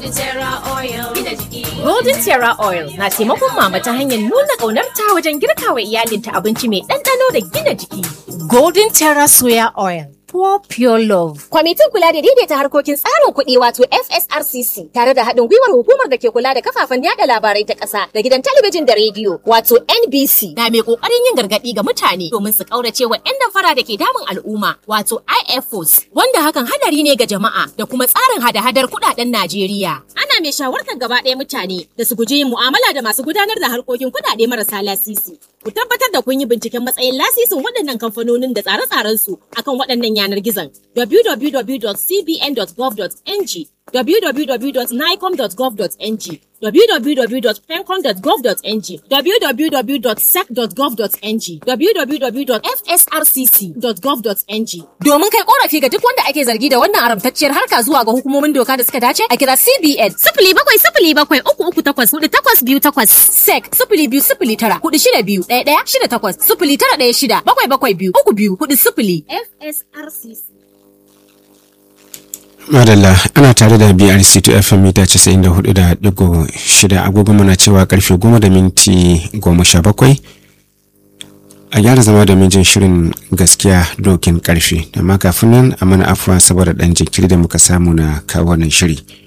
Golden Terra Oil na taimakon mama ta hanyar nuna ƙaunarta wajen girka wa iyalinta abinci mai ɗanɗano da gina jiki. Golden Terra Soya Oil. Pour pure love. Kwamitin kula da daidaita harkokin tsarin kuɗi wato FSRCC tare da haɗin gwiwar hukumar da ke kula da kafafen yada labarai ta ƙasa da gidan talabijin da rediyo wato NBC. Na mai ƙoƙarin yin gargaɗi ga mutane domin su ƙaurace wa 'yan damfara da ke damun al'umma wato IFOs wanda hakan hadari ne ga jama'a da kuma tsarin hada-hadar kuɗaɗen Najeriya. Ana mai shawartar gaba ɗaya mutane da su guji yin mu'amala da masu gudanar da harkokin kuɗaɗe marasa lasisi. Ku tabbatar da kun yi binciken matsayin lasisin waɗannan kamfanonin da tsare-tsarensu akan waɗannan yanar gizon www.cbn.gov.ng www.nicom.gov.ng www.pencom.gov.ng www.sec.gov.ng www.fsrcc.gov.ng Domin kai korafi ga duk wanda ake zargi da wannan haramtacciyar harka zuwa ga hukumomin doka da suka dace a kira CBN sifili bakwai sifili bakwai uku uku takwas hudu takwas biyu takwas SEC sifili biyu sifili tara hudu shida biyu ɗaya ɗaya shida takwas sifili tara ɗaya shida bakwai bakwai biyu uku biyu hudu sifili FSRCC. madalla ana tare da brc to fm mita 94.6 agogo mana cewa karfe 10 da minti 17 a gyara zama da jin shirin gaskiya dokin karfe amma kafin nan a mana afuwa saboda dan jinkiri da muka samu na kawo wannan shiri